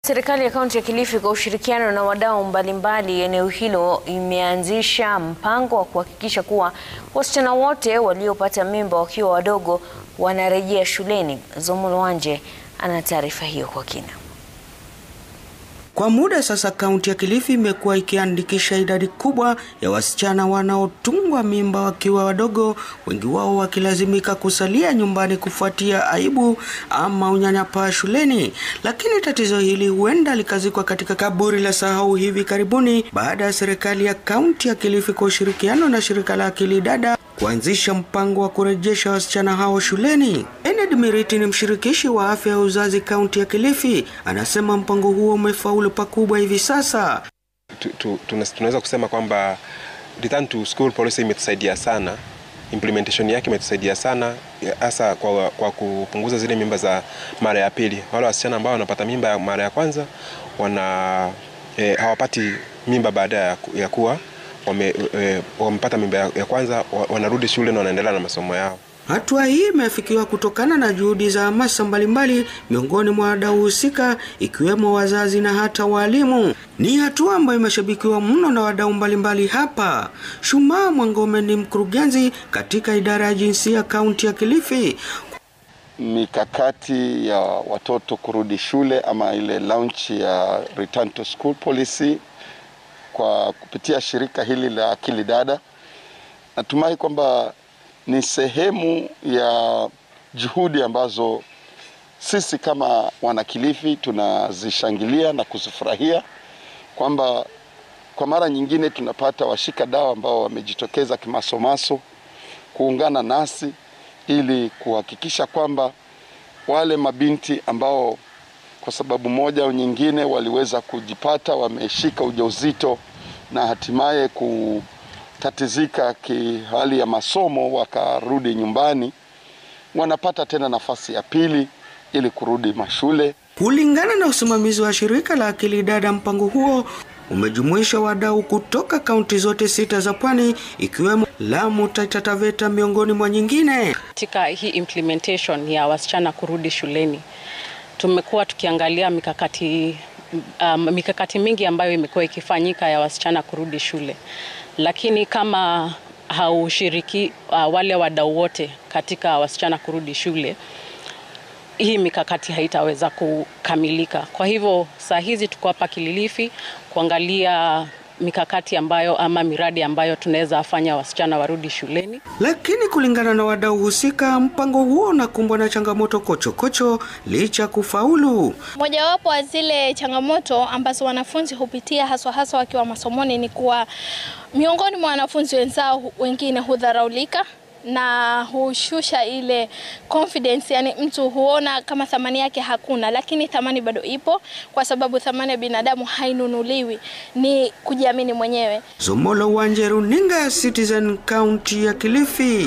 Serikali ya kaunti ya Kilifi kwa ushirikiano na wadau mbalimbali eneo hilo imeanzisha mpango wa kuhakikisha kuwa wasichana wote waliopata mimba wakiwa wadogo wanarejea shuleni. Zomo Wanje ana taarifa hiyo kwa kina. Kwa muda sasa kaunti ya Kilifi imekuwa ikiandikisha idadi kubwa ya wasichana wanaotungwa mimba wakiwa wadogo, wengi wao wakilazimika kusalia nyumbani kufuatia aibu ama unyanyapaa shuleni. Lakini tatizo hili huenda likazikwa katika kaburi la sahau hivi karibuni baada ya serikali ya kaunti ya Kilifi kwa ushirikiano na shirika la Akili Dada kuanzisha mpango wa kurejesha wasichana hao shuleni. Ened Miriti ni mshirikishi wa afya ya uzazi kaunti ya Kilifi, anasema mpango huo umefaulu pakubwa hivi sasa. Tu- tu- tuna- tunaweza kusema kwamba return to school policy imetusaidia sana, implementation yake imetusaidia sana hasa kwa, kwa kupunguza zile mimba za mara ya pili. Wale wasichana ambao wanapata mimba ya mara ya kwanza wana eh, hawapati mimba baada ya, ku- ya kuwa wame, eh, wamepata mimba ya, ya kwanza wa- wanarudi shule na wanaendelea na masomo yao. Hatua hii imeafikiwa kutokana na juhudi za hamasa mbalimbali miongoni mwa wadau husika ikiwemo wazazi na hata walimu. Ni hatua ambayo imeshabikiwa mno na wadau mbalimbali hapa. Shumaa Mwangome ni mkurugenzi katika idara ya jinsia kaunti ya Kilifi. mikakati ya watoto kurudi shule ama ile launch ya return to school policy kwa kupitia shirika hili la Akili Dada. Natumai kwamba ni sehemu ya juhudi ambazo sisi kama wanakilifi tunazishangilia na kuzifurahia kwamba kwa mara nyingine tunapata washika dawa ambao wamejitokeza kimasomaso kuungana nasi ili kuhakikisha kwamba wale mabinti ambao kwa sababu moja au nyingine waliweza kujipata wameshika ujauzito na hatimaye kutatizika kihali ya masomo wakarudi nyumbani, wanapata tena nafasi ya pili ili kurudi mashule. Kulingana na usimamizi wa shirika la Akili Dada, mpango huo umejumuisha wadau kutoka kaunti zote sita za pwani ikiwemo Lamu, Taita Taveta miongoni mwa nyingine. Katika hii implementation ya wasichana kurudi shuleni tumekuwa tukiangalia mikakati um, mikakati mingi ambayo imekuwa ikifanyika ya wasichana kurudi shule, lakini kama haushiriki uh, wale wadau wote katika wasichana kurudi shule hii mikakati haitaweza kukamilika. Kwa hivyo saa hizi tuko hapa Kilifi kuangalia mikakati ambayo ama miradi ambayo tunaweza fanya wasichana warudi shuleni. Lakini kulingana na wadau husika, mpango huo unakumbwa na changamoto kochokocho licha ya kufaulu. Mojawapo wa zile changamoto ambazo wanafunzi hupitia haswa haswa wakiwa masomoni ni kuwa miongoni mwa wanafunzi wenzao wengine hudharaulika na hushusha ile confidence, yani mtu huona kama thamani yake hakuna, lakini thamani bado ipo, kwa sababu thamani ya binadamu hainunuliwi, ni kujiamini mwenyewe. Zomolo Wanje, runinga ya Citizen, kaunti ya Kilifi.